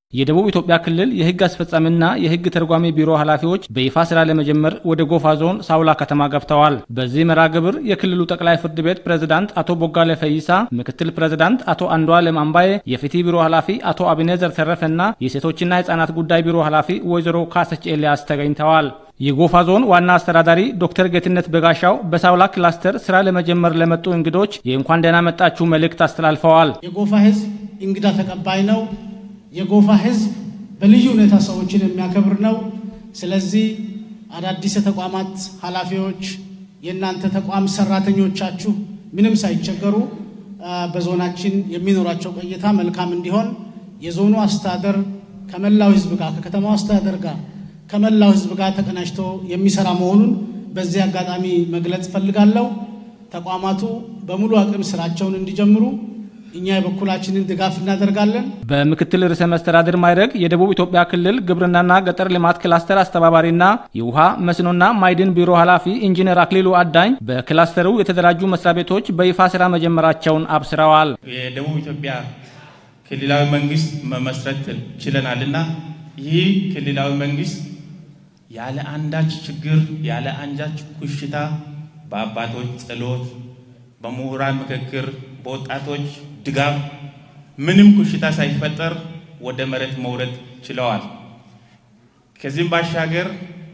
የደቡብ ኢትዮጵያ ክልል የሕግ አስፈጻሚና የሕግ ተርጓሚ ቢሮ ኃላፊዎች በይፋ ስራ ለመጀመር ወደ ጎፋ ዞን ሳውላ ከተማ ገብተዋል። በዚህ መርሃ ግብር የክልሉ ጠቅላይ ፍርድ ቤት ፕሬዝዳንት አቶ ቦጋለ ፈይሳ፣ ምክትል ፕሬዝዳንት አቶ አንዷለም አምባዬ፣ የፍትህ ቢሮ ኃላፊ አቶ አቢኔዘር ተረፈና የሴቶችና ህጻናት ጉዳይ ቢሮ ኃላፊ ወይዘሮ ካሰች ኤልያስ ተገኝተዋል። የጎፋ ዞን ዋና አስተዳዳሪ ዶክተር ጌትነት በጋሻው በሳውላ ክላስተር ስራ ለመጀመር ለመጡ እንግዶች የእንኳን ደህና መጣችሁ መልእክት አስተላልፈዋል። የጎፋ ህዝብ እንግዳ ተቀባይ ነው። የጎፋ ህዝብ በልዩ ሁኔታ ሰዎችን የሚያከብር ነው። ስለዚህ አዳዲስ የተቋማት ኃላፊዎች፣ የእናንተ ተቋም ሰራተኞቻችሁ ምንም ሳይቸገሩ በዞናችን የሚኖራቸው ቆይታ መልካም እንዲሆን የዞኑ አስተዳደር ከመላው ህዝብ ጋር ከከተማው አስተዳደር ጋር ከመላው ህዝብ ጋር ተቀናጅቶ የሚሰራ መሆኑን በዚህ አጋጣሚ መግለጽ እፈልጋለሁ። ተቋማቱ በሙሉ አቅም ስራቸውን እንዲጀምሩ እኛ የበኩላችንን ድጋፍ እናደርጋለን። በምክትል ርዕሰ መስተዳድር ማዕረግ የደቡብ ኢትዮጵያ ክልል ግብርናና ገጠር ልማት ክላስተር አስተባባሪና የውሃ መስኖና ማዕድን ቢሮ ኃላፊ ኢንጂነር አክሊሉ አዳኝ በክላስተሩ የተደራጁ መስሪያ ቤቶች በይፋ ስራ መጀመራቸውን አብስረዋል። የደቡብ ኢትዮጵያ ክልላዊ መንግስት መመስረት ችለናልና ይህ ክልላዊ መንግስት ያለ አንዳች ችግር ያለ አንዳች ኩሽታ በአባቶች ጸሎት፣ በምሁራን ምክክር፣ በወጣቶች ድጋፍ ምንም ኩሽታ ሳይፈጠር ወደ መሬት መውረድ ችለዋል። ከዚህም ባሻገር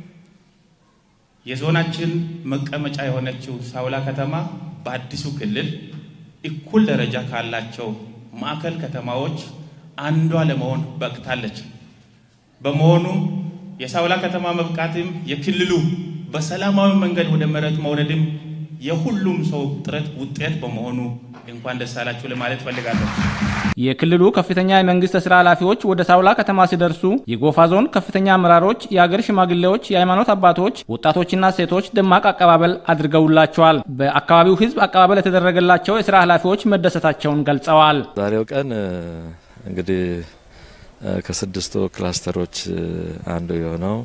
የዞናችን መቀመጫ የሆነችው ሳውላ ከተማ በአዲሱ ክልል እኩል ደረጃ ካላቸው ማዕከል ከተማዎች አንዷ ለመሆን በቅታለች። በመሆኑም የሳውላ ከተማ መብቃትም የክልሉ በሰላማዊ መንገድ ወደ መሬት መውረድም የሁሉም ሰው ጥረት ውጤት በመሆኑ እንኳን ደስ አላችሁ ለማለት ፈልጋለሁ። የክልሉ ከፍተኛ የመንግስት ስራ ኃላፊዎች ወደ ሳውላ ከተማ ሲደርሱ የጎፋ ዞን ከፍተኛ አመራሮች፣ የአገር ሽማግሌዎች፣ የሃይማኖት አባቶች፣ ወጣቶችና ሴቶች ደማቅ አቀባበል አድርገውላቸዋል። በአካባቢው ሕዝብ አቀባበል የተደረገላቸው የስራ ኃላፊዎች መደሰታቸውን ገልጸዋል። ዛሬው ቀን እንግዲህ ከስድስቱ ክላስተሮች አንዱ የሆነው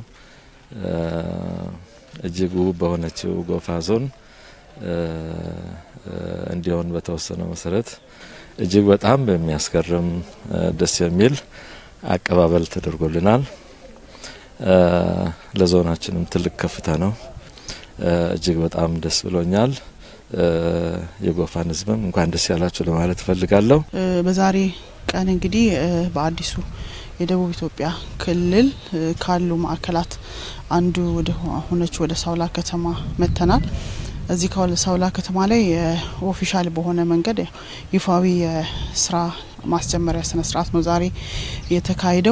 እጅግ ውብ በሆነችው ጎፋ ዞን እንዲሆን በተወሰነው መሰረት እጅግ በጣም በሚያስገርም ደስ የሚል አቀባበል ተደርጎልናል። ለዞናችንም ትልቅ ከፍታ ነው። እጅግ በጣም ደስ ብሎኛል። የጎፋን ህዝብም እንኳን ደስ ያላችሁ ለማለት እፈልጋለሁ። በዛሬ ቀን እንግዲህ በአዲሱ የደቡብ ኢትዮጵያ ክልል ካሉ ማዕከላት አንዱ ወደ ሆነች ወደ ሳውላ ከተማ መጥተናል። እዚህ ሳውላ ከተማ ላይ ኦፊሻል በሆነ መንገድ ይፋዊ የስራ ማስጀመሪያ ስነ ስርዓት ነው ዛሬ የተካሄደው።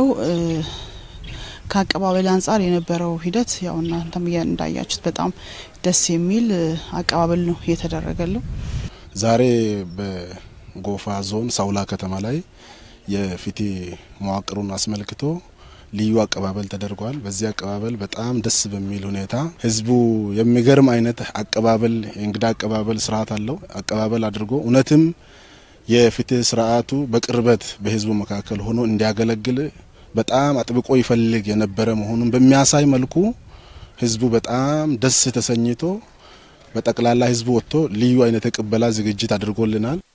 ከአቀባበል አንጻር የነበረው ሂደት ያው እናንተም እንዳያችሁት በጣም ደስ የሚል አቀባበል ነው የተደረገለው። ዛሬ በጎፋ ዞን ሳውላ ከተማ ላይ የፍትህ መዋቅሩን አስመልክቶ ልዩ አቀባበል ተደርጓል። በዚህ አቀባበል በጣም ደስ በሚል ሁኔታ ህዝቡ የሚገርም አይነት አቀባበል የእንግዳ አቀባበል ስርዓት አለው አቀባበል አድርጎ እውነትም የፍትህ ስርዓቱ በቅርበት በህዝቡ መካከል ሆኖ እንዲያገለግል በጣም አጥብቆ ይፈልግ የነበረ መሆኑን በሚያሳይ መልኩ ህዝቡ በጣም ደስ ተሰኝቶ በጠቅላላ ህዝቡ ወጥቶ ልዩ አይነት የቅበላ ዝግጅት አድርጎልናል።